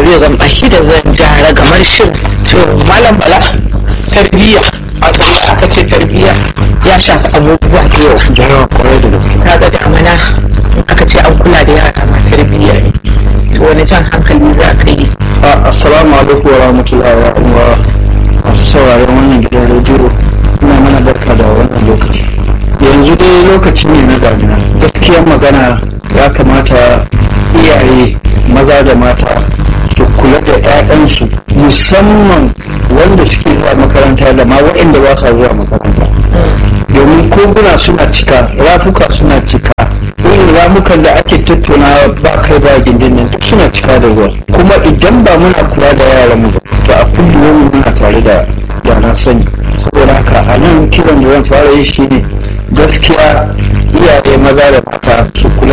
rabiu gamba shi da zan jara gamar shin to malam bala tarbiyya wato da aka ce tarbiyya ya shafi abubuwa da yawa jarawa kwarai da gaske kaga da amana in aka ce an kula da yara ma tarbiyya ne to wani jan hankali za ka yi A- assalamu alaikum wa rahmatullahi wa umma masu sauraron wannan gidan rediyo ina mana barka da wannan lokaci yanzu dai lokaci ne na damina gaskiyar magana ya kamata iyaye maza da mata su kula da 'ya'yansu musamman wanda suke zuwa makaranta da ma waɗanda ba sa zuwa makaranta domin koguna suna cika rafuka suna cika irin ramukan da ake tattaunawa ba kai ba gindin nan duk suna cika da ruwa kuma idan ba muna kula da yaran mu ba to a kullum muna tare da da na sani saboda haka a nan kiran da zan fara yi shine gaskiya iyaye maza da mata su kula